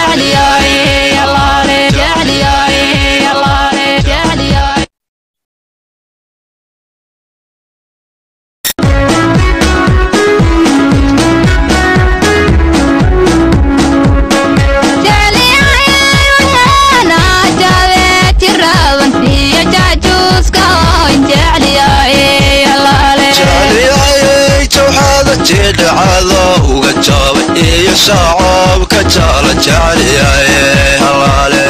jecliyaay allaale jecliyaay allaale jecliyaay jecliyayay jawxaada jeedhacada uga jaaba iyo shacabka jaala jecliyaye halaale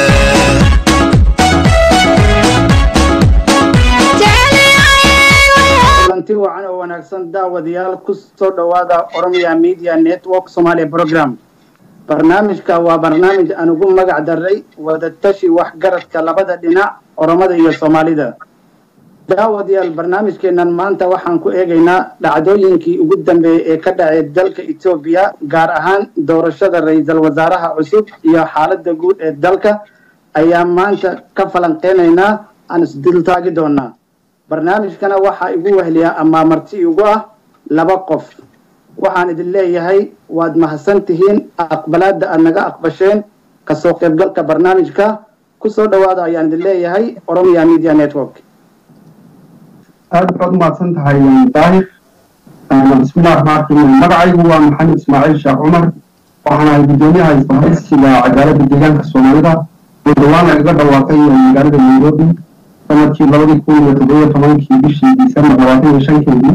kulanti wacan oo wanaagsan daawadayaal ku soo dhowaada oromia media network somalia program barnaamijka waa barnaamij aan ugu magac daray wadatashi waxgaradka labada dhinac oromada iyo soomaalida daawadayaal barnaamijkeennan maanta waxaan ku eegaynaa dhacdooyinkii ugu dambeeyey ee ka dhacay dalka etoobiya gaar ahaan doorashada ra-iisul wasaaraha cusub iyo xaaladda guud ee dalka ayaa maanta ka falanqeynaynaa aan isdultaagi doonaa barnaamijkana waxaa igu wehliyaa amaa marti igu ah laba qof waxaan idin leeyahay waad mahadsan tihiin aqbalaadda aad naga aqbasheen kasoo qaybgalka barnaamijka kusoo dhowaada ayaan idin leeyahay oromia media network aad baad umahadsan tahay daahir bismillahi raxmaan raxiim magacaygu waa maxamed ismaaciil sheekh cumar waxaan ahay guddoomiyaha isbahaysiga cadaaladda deegaanka soomaalida oo dhowaan lagaga dhawaaqay magaalada nairobi sanadkii labadii kun iyo toddobiyo tobankii bishii disembar labaatan iyo shankeedii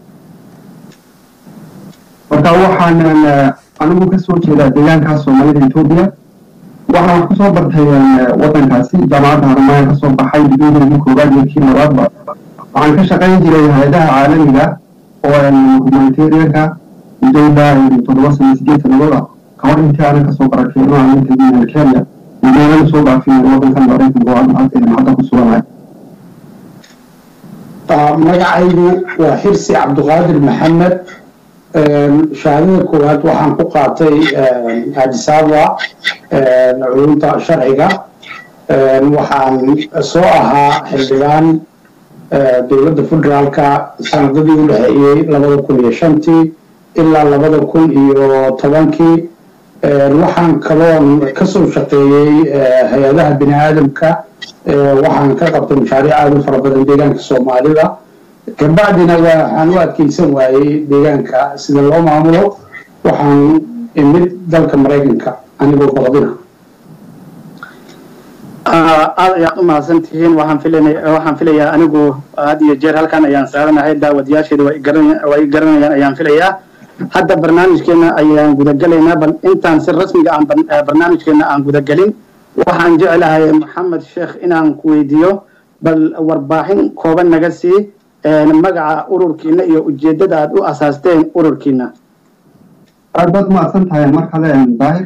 marka waxaan anigu kasoo jeedaa deegaanka soomaalida etoobiya waxaan wax kusoo bartay wadankaasi jaamacadda harmaayan kasoo baxay digrigeedii koowaad iyo kii labaadba waxaan ka shaqayn jiray hay-adaha caalamiga oo humanitarianka mudowda toddoba sano sideed sanadooda kahor intii aanan kasoo barakeeno aanan tegin kenya mudoonan soo dhaafin wadankan maraykanka oo hadda ku suganahay magacaygu waa xirsi cabdiqaadir maxamed shahaadada koowaad waxaan ku qaatay adisaba culumta sharciga waxaan soo ahaa xildhibaan dowladda federaalka sanadadii u dhexeeyey labada kun iyo shantii ilaa labada kun iyo tobankii waxaan kaloon kasoo shaqeeyey hay-adaha bini aadamka waxaan ka qabtay mashaariic aada u fara badan deegaanka soomaalida kabacdina waxaan u adkeysan waayey deegaanka sida loo maamulo waxaan imid dalka maraykanka anigoo baqdina aad ayaad u mahadsan tihiin waxaan filana waxaan filayaa anigu had iyo jeer halkan ayaan saaranahay daawadayaasheeda way garan- way garanayaan ayaan filayaa hadda barnaamijkeena ayaan gudagelaynaa bal intaan si rasmiga aan bar- eh, barnaamijkeena aan gudagelin waxaan jeclahay maxamed sheekh inaan ku weydiiyo bal warbaaxin kooban naga sii eh, magaca ururkiina iyo ujeeddada aad u asaasteen ururkiina aad baad umahadsan tahay mar kale daahir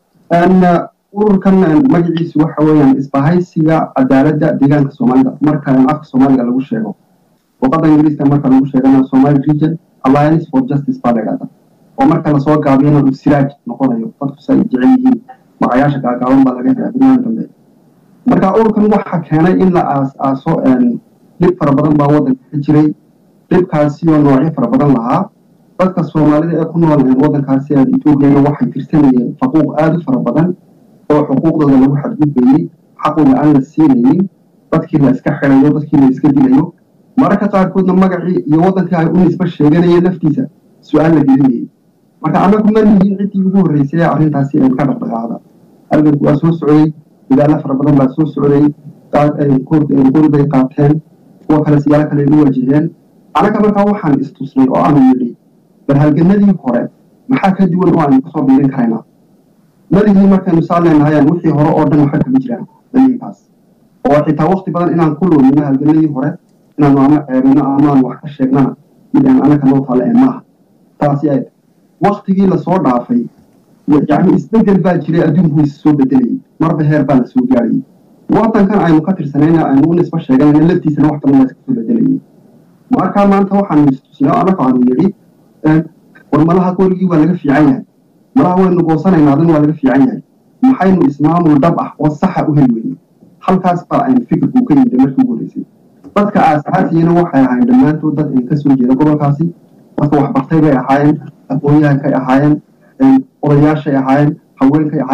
ururkan magaciisu waxa weeyaan isbahaysiga cadaaladda deegaanka soomaalida marka afka soomaaliga lagu sheego luqadda ingiriiska marka lagu sheegana somali region alliance for justice baa la idhahda oo marka lasoo gaabiyana uu siraaj noqonayo dadku si ay jecel yihiin magacayaasha gaagaaban baa laga helaa duniyaha dambe marka ururkan waxa keenay in la aas aaso dhib fara badan baa waddanka ka jiray dhibkaasi oo noocyo fara badan lahaa dadka soomaalida ee ku nool waddankaasi etoobiyana waxay tirsanayeen faquuq aada u fara badan oo xuquuqdooda lagu xadgudbayey xaqooda aan la siinaynin dadkii la iska xirayo dadkii la iska dilayo mararka qaarkoodna magacii iyo waddankii ay u nisba sheeganayeen laftiisa su-aal la gelinayay marka annagu ma nihiin ciddii ugu horreysay ee arrintaasi ee ka dhaqdhaqaaqda halganku waa soo socday dadaalo fara badan baa soo socday qori bay qaateen kuwa kale siyaalo kale ay u wajaheen annaga markaa waxaan istusnay oo aanu yidhi bal halganadii hore maxaa ka duwan oo aynu kasoo biirin karaynaa madihii markaynu saan leenahayaan wixii hore oo dhan waxa kaga jiraan daliinkaas oo xitaa wakti badan inaan ku loolino halganadii hore inaanu ama ceebino amaanu wax ka sheegnana mid aan anaka noo taale ee maaha taasi ay waktigii lasoo dhaafay yacni isbedel baa jiray adduunku is soo bedelayay marba heer baa la soo gaarayay waddankan aynu ka tirsanayna aynu u nisba sheeganayna laftiisana wax badan waa iska soo bedelayay markaa maanta waxaanu istusnay anaka aanu yidhi war malaha qorigii waa laga fiican yahay malaha waynu goosanaynaa adin waa laga fiican yahay maxaynu ismaamul dhab ah oo saxa u heli weyne halkaas baa aynu fikirku ka yimid markii ugu horreysay dadka aasaasiyana waxay ahaayeen dhammaantood dad ka soo jeeda gobolkaasi dadka waxbartay bay ahaayeen aqoon-yahankay ahaayeen odayaashay ahaayeen haweenkay ahaayeen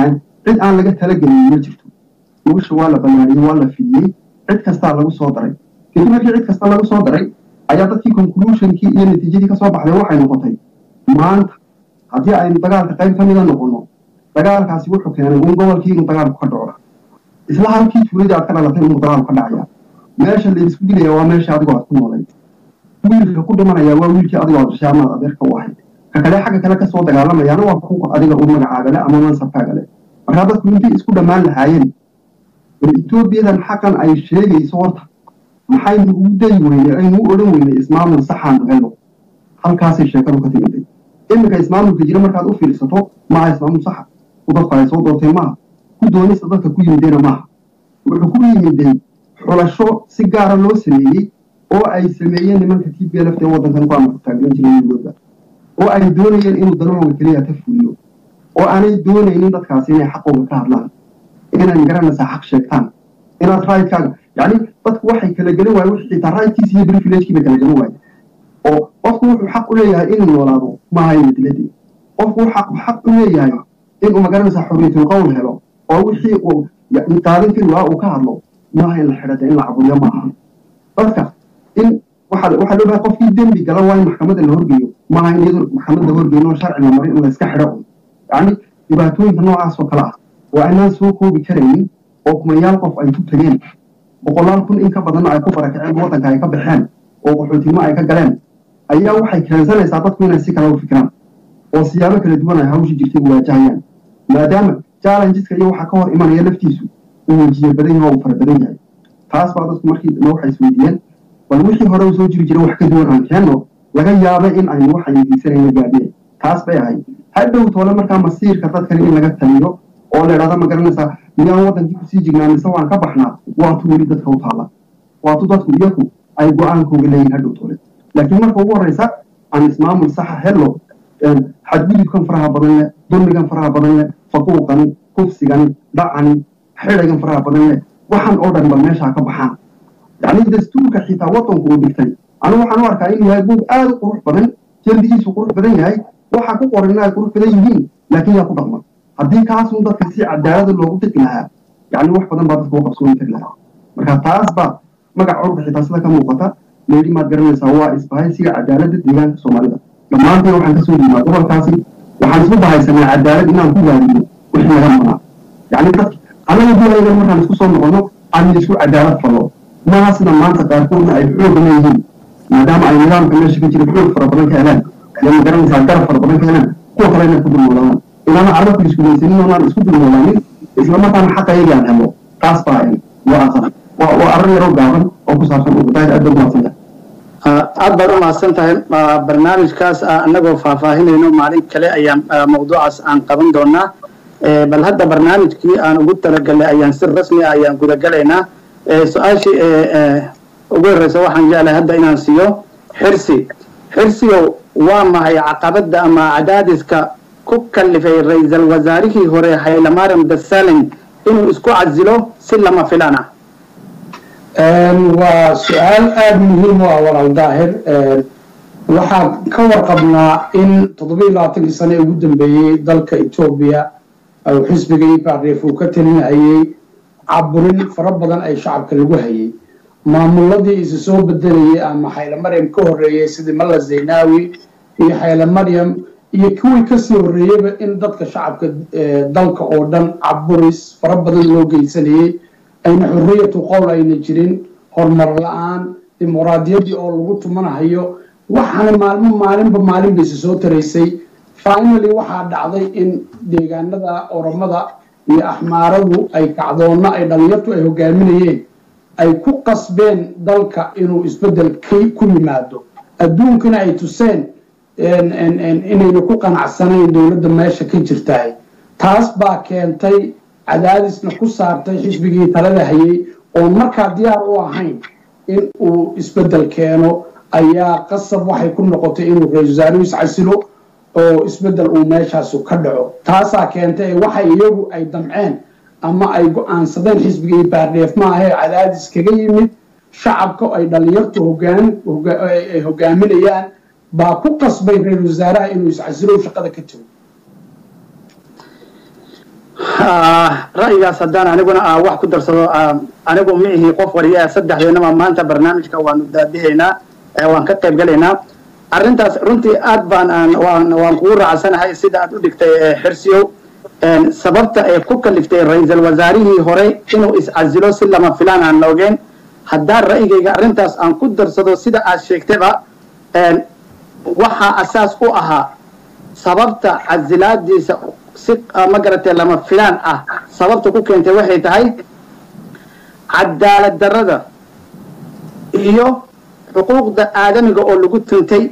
cid aan laga talagelin ma jirto gogosha waa la ballaariyey waa la fidiyey cid kastaa lagu soo daray kadib markii cid kasta lagu soo daray ayaa dadkii conclusionkii iyo natiijadii ka soo baxday waxay noqotay maanta haddii aynu dagaalka qayb ka mida noqonno dagaalkaasi wuxuu keenay un gobolkii inuu dagaalku ka dhaco isla halkii tuuladii aad ka dhalatay inuu dagaalku ka dhacaya meesha laysku dilaya waa meesha adigoo aad ku noolayd wiilka ku dhimanaya waa wiilkii adigoo aad dhashay amaad adeerka u ahayd ka kale xagga kale kasoo dagaalamayaana waa kuwa adiga u magacaaga le ama mansabkaaga le markaa dadku intay isku dhammaan lahaayeen bal etoobiyadan xaqan ay sheegayso horta maxaynu ugu dayi weynay aynu u odhan weynay ismaamul saxaanu helo halkaasay sheekadu ka timiday iminka ismaamulka jira markaad u fiirsato maaha ismaamul saxa ku dadku ay soo doortay maaha ku doonista dadka ku yimidayna maaha wuxuu ku yimiday xulasho si gaara loo sameeyey oo ay sameeyeen nimanka t b l f ee waddankan ku amarku taaglan jiray wigooda oo ay doonayeen inuu danahooga keliya ka fuliyo oo aanay doonaynin dadkaasi inay xaqooga ka hadlaan inay garanaysaa xaq sheegtaan inaad raydkaaga yacni dadku waxay kala gelin waaye wixii xitaa raydkiisi iyo privilegekii bay kala gelin waaye oo qofku wuxuu xaq u leeyahay inuu noolaado maaha ina diladii qofku xaq xaq u leeyahay inuu magaranaysaa xorriyatul qowl helo oo wixii uu qaadan kari waa uu ka hadlo maaha in la xidhada in la caburiyo maaha dadka in waxaa waxaa loo bahay qofkii dembi gala waa in maxkamadda la horgeeyo maaha in iyadoo maxkamad la horgeeyo oo sharci la marin in la iska xidho un yacni dhibaatooyinka noocaas oo kale ah waa inaan soo koobi karaynin oo kumayaal qof ay ku tegeen boqolaal kun in ka badanna ay ku barakaceen waddanka ay ka baxeen oo qaxootinimo ay ka galeen ayaa waxay keensanaysaa dadku inay si kale u fikiraan oo siyaabo kala duwan ay hawsha jirtay u waajahayaan maadaama challengeska iyo waxa ka hor imanaya laftiisu uu wejiye badan yahay oo uu fara badan yahay taas baa dadku markii dambe waxay isweydiiyeen bal wixii hore u soo jiri jiray wax ka duwan aan keenno laga yaabay in aynu waxaynu diigsanayna gaadheen taas bay ahayd hadhow toole markaa masiirka dadkani in laga taliyo oo la idhahda ma garanaysaa miyaan waddankii kusii jirnaa mise waan ka baxnaa waatu weli dadka u taalla waatu dadku iyaku ay go-aankooga leeyihin hadhow toole laakiin marka ugu horreysa aan ismaamul saxa hello xadgudubkan faraha badan leh dulmigan faraha badan leh faquuqani kufsigani dhacani xidhagan faraha badan leh waxaan oo dhan bal meeshaa ka baxaan yacni dastuurka xitaa waddanku uu dhigtay anigu waxaan u arkaa inuu yahay buug aad u qurux badan jeldigiisu qurux badan yahay waxa ku qoran ay qurux badan yihiin laakiin yaa ku dhaqma haddii kaasun dadka si cadaalada loogu diqi lahaa yacni wax badan baa dadka u qabsooni kari lahaa marka taas baa magaca urka xitaa sida ka muuqata leeri maad garanaysaa waa isbahaysiga cadaaladda deegaanka soomaalida dhammaanteen waxaan kasoo yimaa gobolkaasi waxaan isku bahaysanaa cadaalad inaan ku gaadino wixii naga maqnaa yacni dadka annaga dulaygan markaan isku soo noqono aan isku cadaalad fallo maaha sida maanta qaarkoodna ay xoog leeyihiin maadaama ay nidaamka meesha ka jira xoog fara badan ka heleen iyo ma garanaysaa garab fara badan ka heleen kuwa kale inay ku dulmoodaan inaana carabku iskulaysanin oonaan isku dulmoodaanin islamarkaana xaqayagii aan helno taas baa waa asan waa waa arrin yaroo gaaban oo ku saabsan ubadaahir aad baa umaadsan aad baad u mahadsan tahay barnaamijkaas annagoo faahfaahinayno maalin kale ayaan mawduucaas aan qaban doonaa bal hadda barnaamijkii aan ugu talagalnay ayaan si rasmi ah ayaan gudagalaynaa su-aashii ugu horreysa waxaan jeclahay hadda inaan siiyo xirsi xirsigow waa mahay caqabadda ama cadaadiska ku kallifay ra-iisal wasaarihii hore haylamaram dasalin inuu isku casilo si lama filaan ah waa su-aal aada muhiim u ah walaal daahir waxaan ka warqabnaa in toddobiiyo labaatankii sane ee ugu dambeeyey dalka etoobiya uu xisbiga iparef uu ka talinayay caburin fara badan ay shacabka lagu hayay maamuladii isi soo bedelayay ama xayle maryam ka horreeyey sidii malla zaynaawi iyo xayle maryam iyo kuwii kasii horreeyeyba in dadka shacabka dalka oo dhan caburis fara badan loo geysanayay ayna xorriyatu qowl ayna jirin horumar la-aan dimuqraadiyaddii oo lagu tumanahayo waxaana maalmo maalinba maalin bayse soo taraysay finally waxaa dhacday in deegaanada oromada iyo axmaaradu ay kacdoonna ay dhalinyartu ay hogaaminayeen ay ku qasbeen dalka inuu isbeddel ku yimaado adduunkana ay tuseen inayna ku qanacsanayn dowladda meesha ka jirtahay taas baa keentay cadaadisna ku saartay xisbigii talada hayay oon markaa diyaar u ahayn in uu isbeddel keeno ayaa qasab waxay ku noqotay inuu ra-isul wasaaruhu iscasilo oo isbeddel uu meeshaasu ka dhaco taasaa keentay waxa iyagu ay damceen ama ay go-aansadeen xisbigii baardheef maahee cadaadis kaga yimid shacabka ay dhalinyartu ay hogaaminayaan baa ku qasbay ra-isul wasaaraha inuu iscasilo shaqada ka tago Ah, ra'yigaas haddaan aniguna ah, wax ku darsado ah, anigu ma ihi qof wariya saddexdeenaba maanta barnaamijka waanu daadihaynaa eh, waan ka qayb galaynaa arrintaas runtii aad baan aan waan waan kugu raacsanahay sida aad u dhigtay eh, xirsiyow En, sababta ay ku kaliftay ra-iisul wasaarihii hore inuu iscasilo si lama filaan aan loogeen haddaan ra'yigayga arrintaas aan ku darsado sida aad sheegtayba en, waxaa asaas u ahaa sababta casilaadiisa si ah, ma garatay lama filaan ah sababta ku keentay waxay tahay cadaalad darrada iyo xuquuqda aadamiga oo lagu tuntay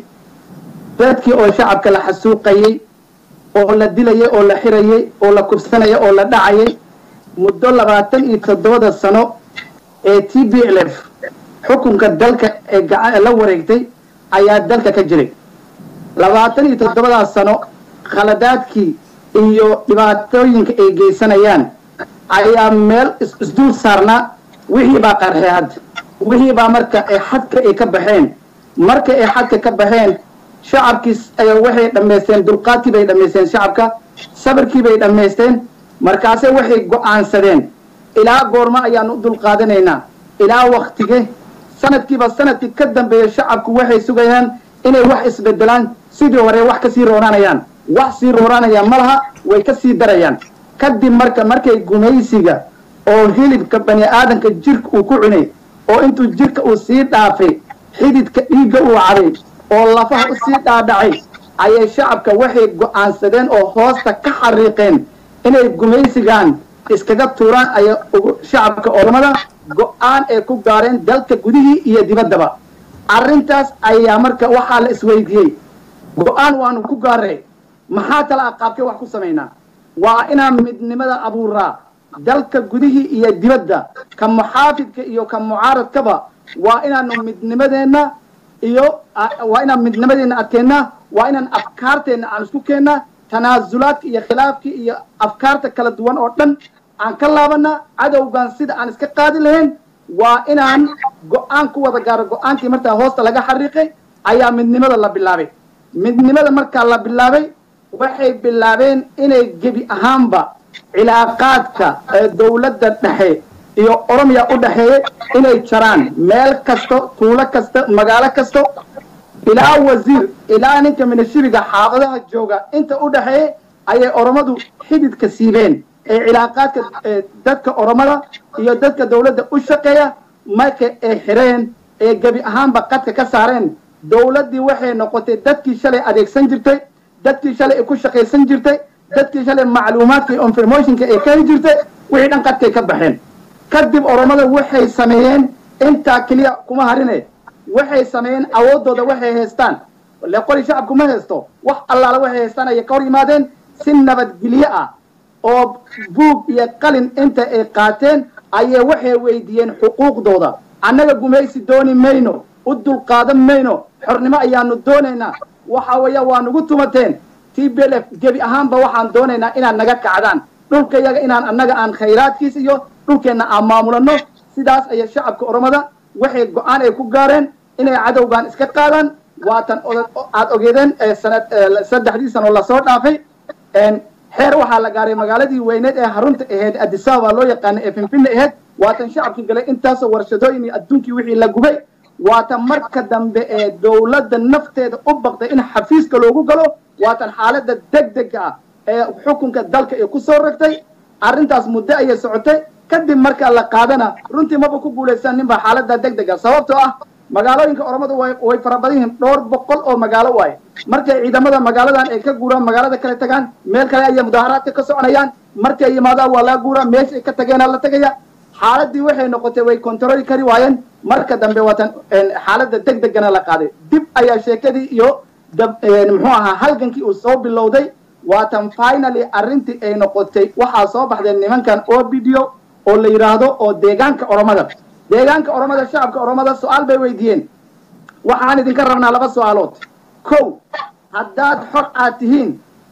dadkii oo shacabka la xasuuqayey oo la dilayay oo la xirayay oo la kubsanayay oo la dhacayay muddo labaatan iyo toddobada sano ee t b l f xukunka dalka ee gaca la wareegtay ayaa dalka ka jiray labaatan iyo toddobadaas sano khaladaadkii iyo dhibaatooyinka ay geysanayaan ayaa meel is- isdul saarnaa wixii baa qarxay hadda wixii baa marka ay xadka ay ka baxeen marka ay xadka ka baxeen shacabkiis ay waxay dhammaysteen dulqaadkii bay dhammaysteen shacabka sabirkii bay dhammaysteen markaase waxay go'aansadeen ilaa goormo ayaan u dulqaadanaynaa ilaa waktige sanadkiiba sanadkii ka dambeeya shacabku waxay sugayaan inay wax isbedelaan sidii hore wax kasii rooranayaan wax sii rooranaya ma laha way ka sii darayaan kadib marka markay gumaysiga oo hilibka bani aadamka jirka uu ku cunay oo intuu jirka uu sii dhaafay xididka dhiigga uu caday oo lafaha u sii dhaadhacay ayay shacabka waxay go'aansadeen oo hoosta ka xariiqeen inay gumaysigan iskaga tuuraan ay ugu- shacabka ormada go'aan ay ku gaareen dalka gudihii iyo dibaddaba arrintaas ayaa marka waxaa la isweydiiyey go'aan waanu ku gaaray maxaa tala aqaabkee wax ku samaynaa waa inaan midnimada abuuraa dalka gudihii iyo dibadda ka muxaafidka iyo ka mucaaradkaba waa inaanu midnimadeenna iyo a- waa inaan midnimadeenna adkeennaa waa inaan afkaarteenna aan isku keennaa tanaasulaadka iyo khilaafka iyo afkaarta kala duwan oo dhan aan ka laabanaa cadowgan sida aan iska qaadi lahayn waa inaan go'aan ku wada gaaro go'aankii markaa hoosta laga xariiqay ayaa midnimada la bilaabay midnimada markaa la bilaabay waxay bilaabeen inay gebi ahaanba cilaaqaadka ee dowladda dhexe iyo oromiya u dhexeeya inay jaraan meel kasto tuulo kasta magaalo kasto ilaa wasiir ilaa ninka minashiriga xaafadaha jooga inta u dhexeeya ayay oromadu xididka siibeen ee cilaaqaadka ee dadka oromada iyo dadka dowladda u shaqeeya marka ay xireen ee gebi ahaanba qadka ka saareen dowladdii waxay noqotay dadkii shalay adeegsan jirtay dadkii shalay ay ku shaqaysan jirtay dadkii shalay macluumaadka iyo informationka ay ka heli jirtay wixii dhan qadkay ka baxeen kadib oromada waxay sameeyeen intaa keliya kuma harine waxay sameeyeen awooddooda waxay haystaan le qoli shacabku ma haysto wax allaala waxay haystaan ayay ka hor yimaadeen si nabadgelyo ah oo buug iyo qalin inta ay qaateen ayay waxay weydiiyeen xuquuqdooda annaga gumaysi dooni mayno u dulqaadan mayno xornimo ayaanu doonaynaa waxa weeye waa nugu tumateen t b l f gebi ahaanba waxaan doonaynaa inaad naga kacdaan dhulka yaga inaan annaga aan khayraadkiis iyo dhulkeenna aan maamulano sidaas ayay shacabka oromada waxay go-aan ay ku gaareen inay cadowgan iska qaadaan waatan oda- aad ogeedeen ee sanad ee saddexdii sano lasoo dhaafay een, xeer waxaa la gaaray magaaladii weyneed ee harunta ahayd adisababa loo yaqaana ee finfinne ahayd waatan shacabkii galay intaasoo warshadooyin iyo adduunkii wixii la gubay waatan marka dambe ee dowladda nafteeda u baqday in xafiiska loogu galo waatan xaaladda degdega ah ee xukunka dalka ay ku soo ragtay arrintaas muddo ayay socotay kadib marka la qaadana runtii maba ku guulaysan ninba xaaladda degdega sababtoo ah magaalooyinka oromadu way way fara badan yihiin dhowr boqol oo magaalo waaye markay ciidamada magaaladan ay ka guuraan magaalada kale tagaan meel kale ayay mudaharaadka ka soconayaan markay yimaadaan waa laga guuraa meeshay ka tageenaa la tegaya xaaladii waxay noqotay way controli kari waayeen marka dambe waatan een, xaaladda degdegana la qaaday dib ayaa sheekadii iyo dab- een, muxuu ahaa halgankii uu soo bilowday waatan finally arrintii ay noqotay waxaa soo baxday nimankan obidio oo la yidhaahdo oo deegaanka oromada deegaanka oromada shacabka oromada su-aal bay weydiiyeen waxaan idinka rabnaa laba su-aalood kow haddaad xor aad tihiin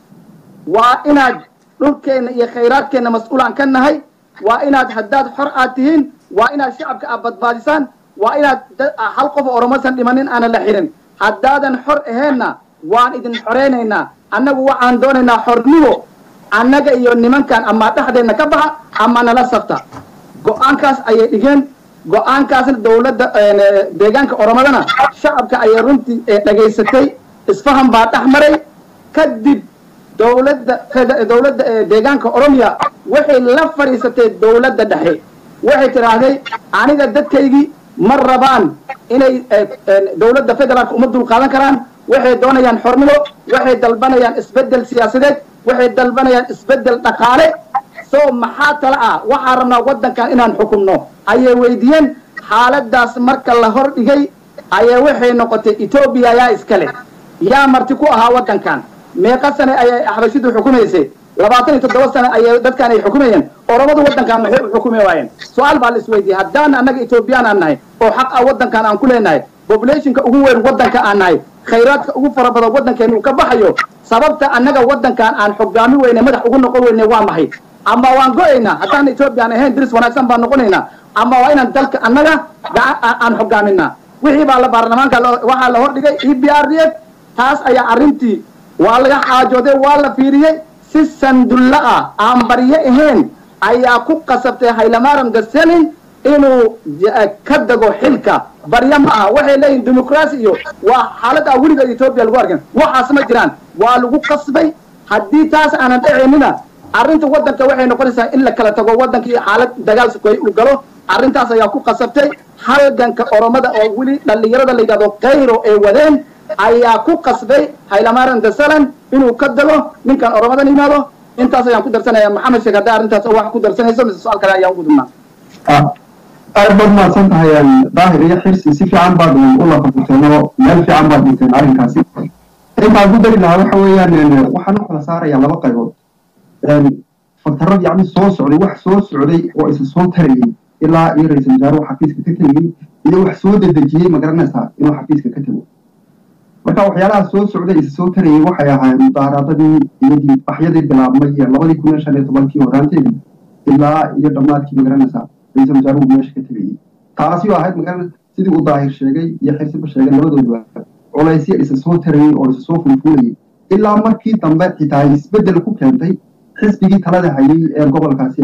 waa inaad dhulkeenna iyo khayraadkeenna mas-uulaan ka nahay waa inaad haddaad xor aad tihiin waa inaad shacabka aad badbaadisaan waa inaad da- hal qof oo oromosan dhimanin aanan la xirin haddaadan xor aheenna waan idin xoreynaynaa annagu waxaan doonaynaa xornimo annaga iyo nimankan ama dhexdeenna ka baxa ama nala safta go-aankaas ayay dhigeen go-aankaasna dowladda deegaanka oromadana shacabka ayay runtii dhegaysatay isfahan baa dhex maray kadib dowladda dowladda deegaanka oromiya waxay la fadhiisatay dowladda dhexe waxay tidhaahday aniga dadkaygii ma rabaan inay dowladda federaalka uma dul qaadan karaan waxay doonayaan xornimo waxay dalbanayaan isbeddel siyaasadeed waxay dalbanayaan isbeddel dhaqaale soo maxaa tala ah waxaa rabnaa waddankan inaan xukumno ayay weydiiyeen xaaladaas marka la hor dhigay ayaa waxay noqotay etoobiya yaa iskale yaa marti ku ahaa waddankan meeqa sane ayay xabashidu xukumaysay labaatan iyo toddoba sane ayay dadkan ay xukumayeen oromadu waddankan maxay u xukumi waayeen su-aal baa la isweydiiyey haddaan annaga etoobiyaan aan nahay oo xaq ah waddankan aan ku leenahay populationka ugu weyn waddanka aan nahay khayraadka ugu fara badan waddankeena uu ka baxayo sababta annaga waddankan aan xogaami weyne madax ugu noqon weyne waa maxay ama waan go-aynaa haddaan etoobiyaan ahayn diris wanaagsan baan noqonaynaa ama waa inaan dalka annaga aan xogaaminaa wixii baa la baarlamaanka waxaa la hordhigay e b r d f taas ayaa arrintii waa laga xaajooday waa la fiiriyey si sandulla ah aan baryo ahayn ayaa ku qasabtay haylamaram gaselin inuu ka dago xilka baryo ma aha waxay leeyihin dimuqraasi iyo waa xaalad ah weligeed etoobiya lagu arkan waxaas ma jiraan waa lagu qasbay haddii taas aanan dhacaynina arrinta waddanka waxay noqonaysaa in la kala tago waddankii xaalad dagaal sukoy uu galo arrintaas ayaa ku qasabtay halganka oromada oo weli dhallinyarada la yidhahdo kayro ay wadeen ayaa ku qasbay haylamaran dasalan inuu ka dago ninkan oromadan yimaado intaas ayaan ku darsanaya maxamed sheekh hadday arrintaas wax ku darsanayso mise su-aal kale ayaan ugu dubnaa aad baad mahadsan tahay daahir iyo xirsi si fiican baad u lafaguteen oo meel fiican baad dhigteen arrinkaasi intaan ku dari lahaa waxa weeyaan waxaan u kala saarayaa laba qaybood faktarad yacni soo socday wax soo socday oo isa soo tarayay ilaa iyo ra-iisul wasaaruhu xafiiska ka tegayey iyo wax soo dedejiyey ma garanaysaa inuu xafiiska ka tego marka waxyaalaha soo socday isa soo tarayay waxay ahaayeen mudaaradadii iyo dibaxyadii bilaabmay labadii kun iyo shan iyo tobankii horaanteedii ilaa iyo dhammaadkii ma garanaysaa ra-iisul wasaaruhu meesha ka tegayey taasi oo ahayd magaran sidii uu daahir sheegay iyo xirsiba sheegay labadooduba culaysya isa soo tarayey oo isa soo fulfuulayay ilaa markii dambe xitaa isbeddel ku keentay xisbigii talada hayay ee gobolkaasi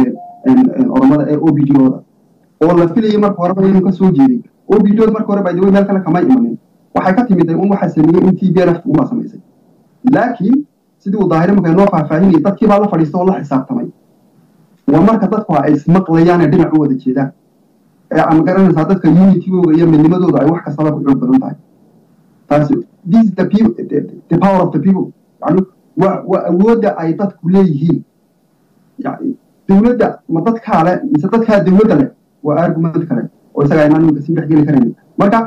oromada ee o b d ooda oo la filayay marka horeba inuu ka soo jeeday o b d ood marka hore baa meel kale kama imanin waxay ka timid un waxa sameeyey in t b l f uma samaysay laakiin sidii uu daahir marka noo faahfaahinayay dadkii baa la fadhiista oo la xisaabtamay waa marka dadku ay ismaqlayaan ee dhinac u wada jeedaan ee ama garanaysaa dadka unitygooda iyo midnimadooda ay wax kastaba ku xoog badan tahay taasi this is the people the, the power of the people yani waa waa awoodda ay dadku leeyihiin yani dowladda ma dadkaa le mise dadkaa dowladda leh waa argument kale oo isaga aynaan iminka sii dhexgeli karayn marka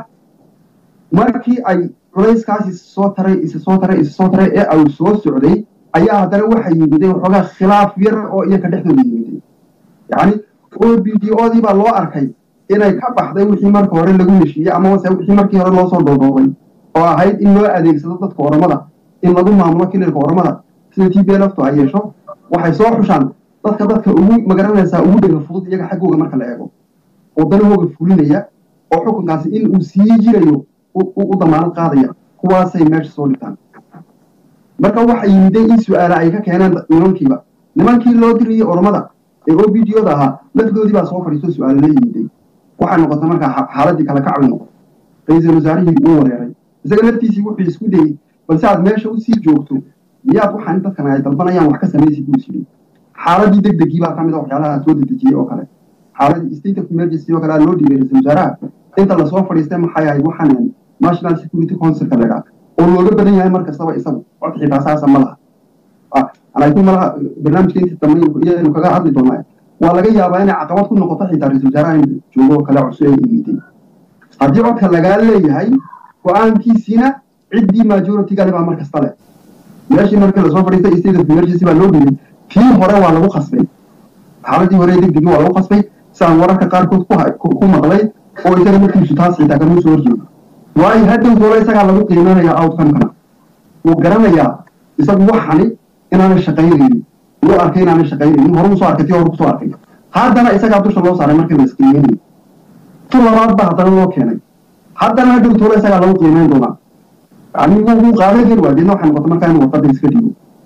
markii ay culayskaas isa soo taray isa soo taray isa soo taray ee ay soo socday ayaa haddana waxa yimiday waxoogaa khilaaf yar oo iyaga dhexdooda yimiday yacni o b d odii baa loo arkay inay ka baxday wixii marka hore lagu heshiiyey ama wase wixii markii hore loo soo doodoobay oo ahayd in loo adeegsado dadka oromada in lagu maamulo kililka oromada sida t b lftu ay yeesho waxay soo xushaan dadka dadka ugu magaranaysaa ugu dhega fudud iyaga xaggooga marka la eego oo danahooga fulinaya oo xukunkaasi in uu sii jirayo u damaanad qaadaya kuwaasay meesha soo dhigtaan marka waxa yimiday in su-aala ay ka keeneen nimankiiba nimankii loo diriyey oromada ee o b d oda ahaa lafdoodii baa soo fadhiisto su-aalo la yimiday waxay noqotay markaa xaaladii kale kacbi noqotay ra-iisul wasaarihii uu wareeray isaga laftiisii wuxuu isku dayey balse aad meesha usii joogto miyaad waxaan dadkan ay dalbanayaan wax ka samaysid buu isyidhi xaaladii deg degii baa ka mid a waxyaalaha soo dedejiyey oo kale xaaladii state of emergency oo kale aa loo dhiibay ra-isul wasaaraha inta lasoo fadhiistay maxay ahayd waxaan national security councilka la idhaha oo looga badan yahay mar kastaba isagu cod xitaa saasa ma laha laakiin malaha barnaamijka intii dambe iyaynu kaga hadli doonaa waa laga yaabaa inay caqabad ku noqoto xitaa ra-isul wasaaraha in joogo oo kale cusub ay imitay haddii codka lagaa leeyahay go-aankiisiina ciddii majority-gale baa mar kasta leh meeshii markii lasoo fadhiistay state of emergency baa loo dhigay tii hore waa lagu qasbay xaaladii hore degdegi waa lagu qasbay sidaan wararka qaarkood ku maqlay oo isaga markiisu taas xitaa kamuu soo horjeedo waayo hadhow doole isagaa lagu qiimeynaya outcomekana wuu garanayaa isagu waxani inaanay shaqaynaynin wuu arkay inaanay shaqaynaynin hore usoo arkay tii hore kusoo arkay haddana isagaa dusha loo saaray markii la isqiimeynayay tu labaad ba haddana loo keenay haddana hadhow doole isagaa lagu qiimeyn doonaa yani wuu qaadan kari waa deedna waxay noqotay markaa inuu wadada iska dhiibo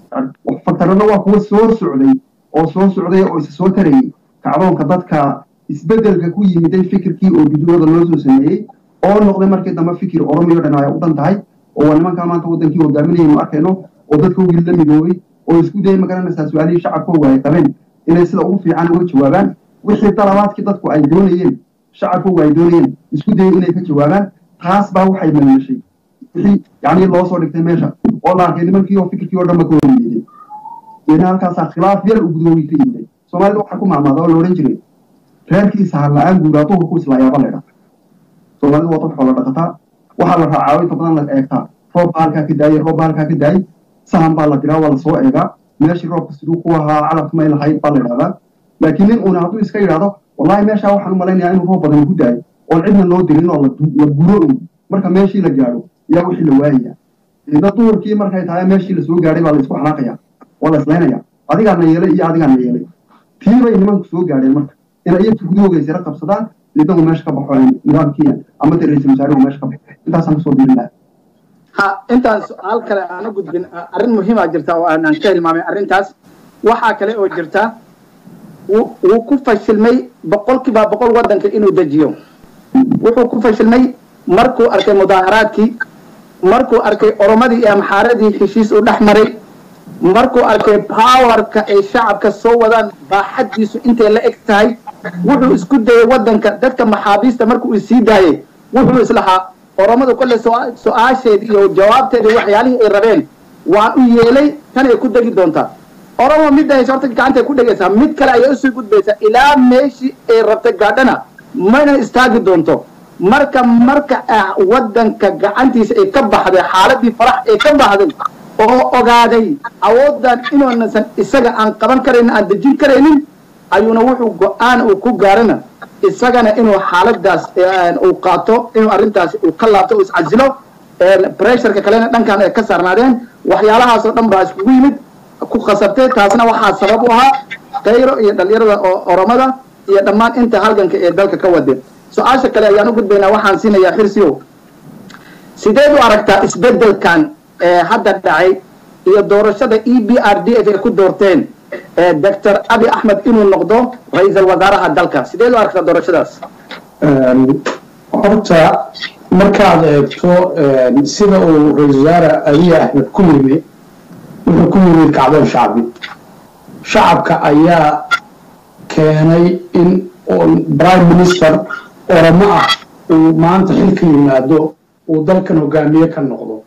faktarana waa kuwa soo socday oo soo socday oo isa soo tarayay kacdoonka dadka isbedelka ku yimiday fikirkii oo bidiyooda loo soo sameeyey oo noqday markii dambe fikir oromiyo dhan ay u dhan tahay oo waa nimankaa maanta wadankii hogaaminayaynu arkayno oo dadkoogii la midoobay oo isku dayay magaranaysaa su-aalihii shacabkooga ay qabeen inay sida ugu fiican uga jawaabaan wixii dalabaadkii dadku ay doonayeen shacabkooga ay doonayeen isku dayay inay ka jawaabaan taas baa waxay malmashay wixii yacni loo soo dhigtay meesha oo la arkay nimankii oo fikirkii oo dhanba ka hor yimiday deena halkaasaa khilaaf yar u gudoogi ka yimiday soomaalida waxaa ku maamaada oo la odhan jiray reerkiisa har la-aan guuraa duhurku islaayaaba laydha soomaalidu waa dad xoolo dhaqataa waxaa la raacaa inta badan la eegtaa roobba halkaa ka daayay roobba halkaa ka daayay sahan baa la diraa waa lasoo eegaa meeshii roobka siduu ku ahaa calabka may lahayd baa la idhahdaa laakiin nin uuna hadduu iska yidhahdo wallahi meeshaa waxaan u malaynayaa inuu roob badan ku daayo oon cidna loo dirin oo la guro un marka meeshii la gaadho yaa wixii la waayaya ida duhurkii markay tahay meeshii lasoo gaadhay baa la isku xanaaqaya waa la islaynaya adigaana yeelay iyo adigaana yeelay tii bay nimanku soo gaadheen marka inay iyagu gudahooga isira qabsadaan idagu meesha ka baxo nidaamkii ama de ra-iisul wasaaruhu meesha ka baxo intaasaan kusoo dirin lahaa ha intaan su-aal kale aan u gudbin arrin muhiimaa jirta oo aanan ka hilmaamay arrintaas waxaa kale oo jirta wuu ku fashilmay boqolkiiba boqol waddanka inuu dejiyo wuxuu ku fashilmay markuu arkay mudaaharaadkii markuu arkay oromadii iyo amxaaradii heshiis u dhex maray markuu arkay powerka ay shacabka soo wadaan baaxaddiisu intay la eg tahay wuxuu isku dayay waddanka dadka maxaabiista markuu isii daayay wuxuu islahaa oromadu kolle su-aasheed iyo jawaabteeda waxyaalihii ay rabeen waa u yeelay tan ay ku degi doontaa oromo midda hayse horta gacantay ku dhegaysaa mid kale ayay usii gudbaysaa ilaa meeshii ay rabtay gaadhana mana istaagi doonto marka marka waddanka gacantiisa ay ka baxday xaaladii farax ay ka baxday oo ogaaday awooddan inuunasan isaga aan qaban karaynin aan dejin karaynin ayuuna wuxuu go-aan uu ku gaarana isagana inuu xaaladaas uu qaato inuu arrintaas uu ka laabto uu iscasilo pressureka kalena dhankan ay ka saarnaadeen waxyaalahaasoo dhan baa iskugu yimid ku khasabtay taasna waxaa sabab u ahaa kayro iyo dhalinyarada oromada iyo dhammaan inta halganka ee dalka ka wade su-aasha kale ayaan u gudbaynaa waxaan siinayaa xirsiyow sideed u aragtaa isbedelkan hadda dhacay iyo doorashada e b r d f ay ku doorteen doctor abi axmed inuu noqdo ra-iisul wasaaraha dalka sideed u aragtaa doorashadaas horta markaad eegto sida uu ra-isul wasaare abiy axmed ku yimi wuxuu ku yimid kacdoon shacbi shacabka ayaa keenay in prime minister oromo ah uu maanta xilka yimaado uu dalkan hogaamiye ka noqdo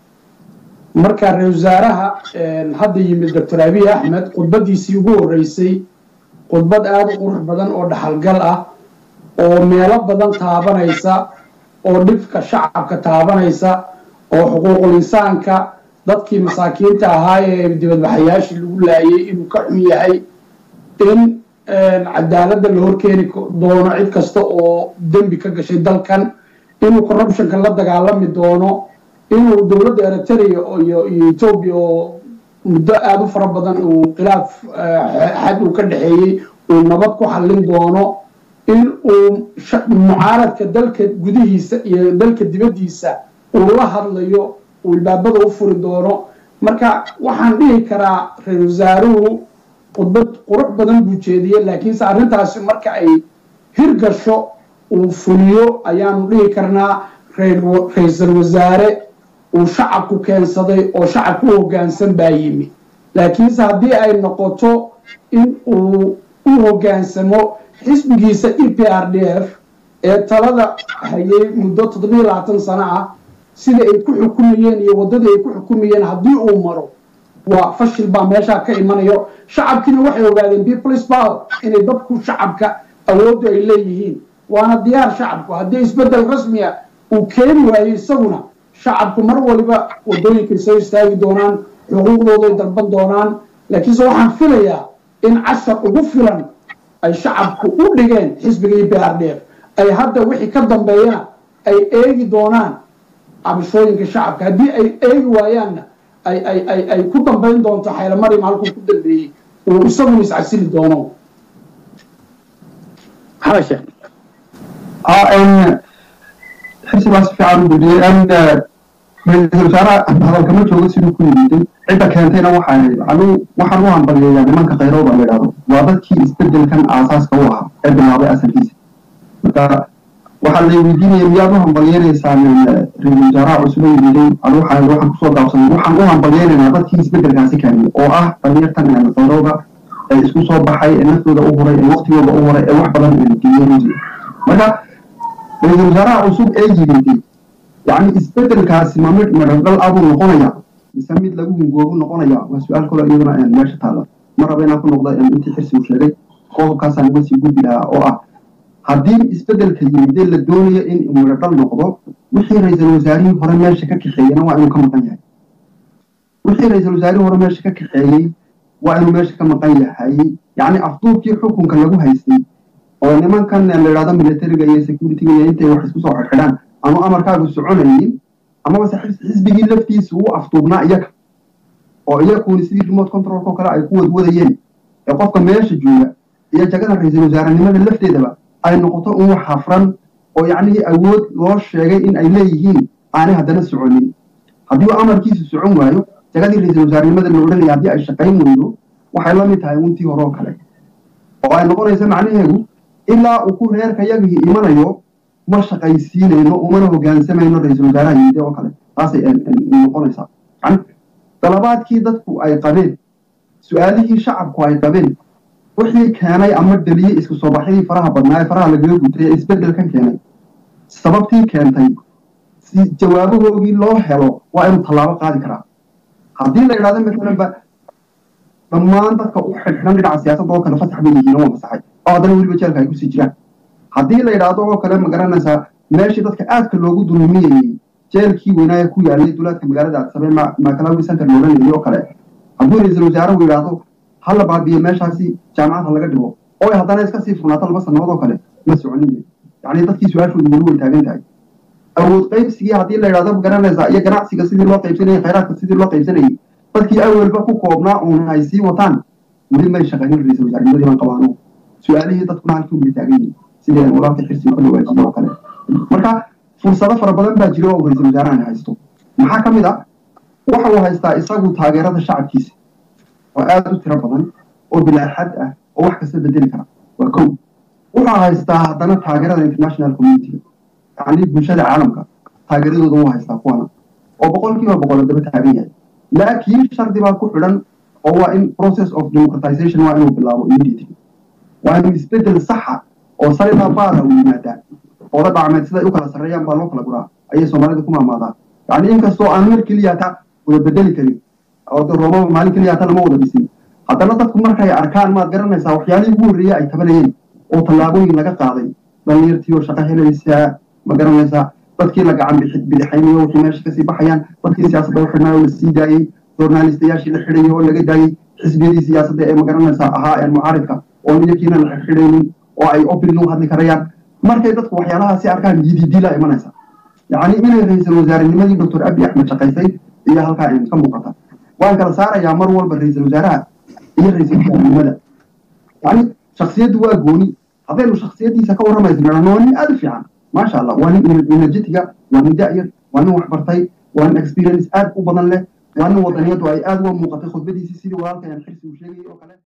marka ra-isul wasaaraha hadda yimid doctor abiy axmed khudbadiisii ugu horreysay khudbad aada u qurux badan oo dhaxalgal ah oo meelo badan taabanaysa oo dhibka shacabka taabanaysa oo xuquuqul insaanka dadkii masaakiinta ahaa ee dibadbaxayaashii lagu laayay inuu ka xun yahay in cadaaladda la horkeeni doono cid kasta oo dembi ka gashay dalkan inuu corruptionka la dagaalami doono inuu dowladda eritrea iyo etoobiya oo muddo aada u fara badan uu khilaaf xad uu ka dhexeeyey uu nabad ku xallin doono in uu mucaaradka dalka gudihiisa iyo dalka dibaddiisa uu la hadlayo uu ilbaabada u furi doono marka waxaan dhihi karaa ra-isul wasaaruhu khudbad qurux badan buu jeediyey laakiinse arrintaasi marka ay hirgasho uu fuliyo ayaanu dhihi karnaa ra-iisul wasaare uu shacabku keensaday oo shacabku u hoggaansan baa yimi laakiinse haddii ay noqoto in uu u hoggaansamo xisbigiisa e p r d f ee talada hayay muddo toddobiyo labaatan sano ah sida ay ku xukumayeen iyo waddadii ay ku xukumayeen haddii uu maro waa fashil baa meeshaa ka imanayo shacabkiina waxay ogaadeen peoples power inay dadku shacabka awooddu ay leeyihiin waana diyaar shacabku haddii isbeddel rasmiya uu keeni waayo isaguna shacabku mar waliba waddooyinkay soo istaagi doonaan xuquuqdooday dalban doonaan laakiinse waxaan filayaa in cashar ugu filan ay shacabku u dhigeen xisbiga e b r d f ay hadda wixii ka dambeeyana ay eegi doonaan cabashooyinka shacabka haddii ay eegi waayaanna ay ay ay ay ku dambayn doonto xaylamariam halkuu ku dambeeyey uu isaguna iscasili doono maxamed sheekh xirsi baa si fiican u gudiyey ra-iisul wasaaraha hadalkama joogo siduu ku yimiday cidda keentayna waxaa ahayd anuu waxaan u hambaliyeeyaa nimanka khayrooda la yidhahdo waa dadkii isbedelkan aasaaska u ahaa ee bilaabay asalkiisa marka waxaa la weydiinaya miyaad u hambalyenaysaan ra-iisul wasaaraha cusub ee yimiday anu waxaan waxaan kusoo gaabsaday waxaan u hambalyeynaynaa dadkii isbedelkaasi keenay oo ah dhalinyartan khayrooda ee isku soo baxay ee naftooda u huray ee waqtigooda u huray ee wax badan geliyey runtii marka ra-iisul wasaaraha cusub ee yimiday yacni isbedelkaasi ma mid madhadhal abuu noqonaya mise mid lagu hungoobu noqonaya waa su-aal kale iyaduna meesha taalla ma raba inaan ku noqda intii xirsi uu sheegay qodobkaasaan uga sii gudbi lahaa oo ah haddii isbedelka yimidee la doonayo in madhadhal noqdo wixii ra-iisul wasaarihii hore meesha ka kaxeeyena waa inuu ka maqan yahay wixii ra-iisul wasaarihii hore meesha ka kaxeeyey waa inuu meesha ka maqan yahay yacni afduubkii xukunka lagu haystay oo nimankan la yidhahdo militariga iyo securityga iyo intay wax isku soo xidhxidhaan aanu amarkaagu soconaynin amabase xisbigii laftiisa uu afduubnaa iyaga oo iyakuuni sidii remote controlko kale ay ku wadwadayeen ee qofka meesha jooga iyo jagada ra-iisul wasaarenimada lafteedaba ay noqoto un wax hafran oo yacnihii awood loo sheegay in ay leeyihiin aanay haddana soconin haddii uu amarkiisu socon waayo jagadii ra-iisul wasaarenimada la odhanaya haddii ay shaqayn weydo waxay la mid tahay untii hore oo kale oo ay noqonaysa macnaheedu ilaa uu ku reerka yagii imanayo ma shaqaysiinayno umana hogaansamayno ra-iisul wasaaraha yimide oo kale taasay noqonaysaa yani dalabaadkii dadku ay qabeen su-aalihii shacabku ay qabeen wixii keenay ama dheliyey isku soo baxyadii faraha badnaa ee faraha lagaga gutay ee isbedelkan keenay sababtii keentay si jawaabahoogii loo helo waa inuu tallaabo qaadi karaa haddii la yidhahdo maalan ba dhammaan dadka u xidhxidhan dhinaca siyaasadda oo kale fasax bay yihiin waa masaxay oo haddana weliba jeelka ay kusii jiraan haddii la yidhaahdo oo kale ma garanaysaa meeshii dadka aadka loogu dulmiyayey jeelkii weynaaye ku yaalay duulaadka magaalada adsabee maakalawi center loolanayay oo kale hadduu ra-iisul wasaaruhu yidhaahdo ha la baabiyo meeshaasi jaamacadha laga dhigo oo ay haddana iska sii furnaato laba sannadood oo kale ma soconin yacni dadkii su-aashoodu weli way taagan tahay awood qaybsigii haddii la yidhahdo ma garanaysaa iyo ganacsiga sidii loo qaybsanayay khayraadka sidii loo qaybsanayay dadkii awelba ku koobnaa uun ay sii wataan weli may shaqaynin ra-iisul wasaarnimadii baan qabaano su-aalihii dadkuna halkii way taagan yihin sidii walaalka xirsiga ka dhawaajiye oo kale marka fursado fara badan baa jira oo ra-iisul wasaarahan haysto maxaa ka mid ah waxa uu haystaa isagu taageerada shacabkiisa oo aada u tiro badan oo bilaaxad ah oo wax kasta bedeli kara waa kow wuxuu haystaa haddana taageerada international community yacni bulshada caalamka taageeradooda wuu haystaa kuwana oo boqolkiiba boqol daba taagan yahay laakiin shardi baa ku xidhan oo waa in process of democratization waa inuu bilaabo immediately waa in isbedel saxa oo salilaa baara uu yimaadaa oola dhacmeed siday u kala sarreeyaan baa loo kala guraa ayay soomaalida ku maamaadaa yacni inkastoo aan mar keliya ta wada bedeli karin oo de roomaba maalin keliya ta lama wada dhisin haddana dadku markay arkaan maad garanaysaa waxyaalihii ugu horreeyey ay tabanayeen oo tallaabooyin laga qaaday dhalinyartii oo shaqo helaysaa ma garanaysaa dadkii la gacan bidixaynayo wixii meesha kasii baxayaan dadkii siyaasadda u xidhnaa oo la sii daayey journalistayaashii la xidhayay oo laga daayey xisbiyadii siyaasadda ee ma garanaysaa ahaa ee mucaaridka oo iyakiina la xidhxidhaynin oo ay open u hadli karayaan markay dadku waxyaalahaasi arkaan yididila imanaysa yacni inay ra-iisul wasaarenimadii doctor abi axmed shaqaysay iyo halkaa ka muuqata waan kala saarayaa mar walba ra-iisul wasaaraha iyo ra-iisul wasaarenimada yacni shaksiyaddu waa gooni haddaynu shaksiyaddiisa ka warramaysa nidhahno waa nin aada u fiican maasha allah waa nin energetiga waa nin da'yar waa nin waxbartay waa nin experience aad u badan leh waa nin wadaniyadu ay aada uga muuqatay khudbadiisii sidii walaalkan xirsi uu sheegayay oo kale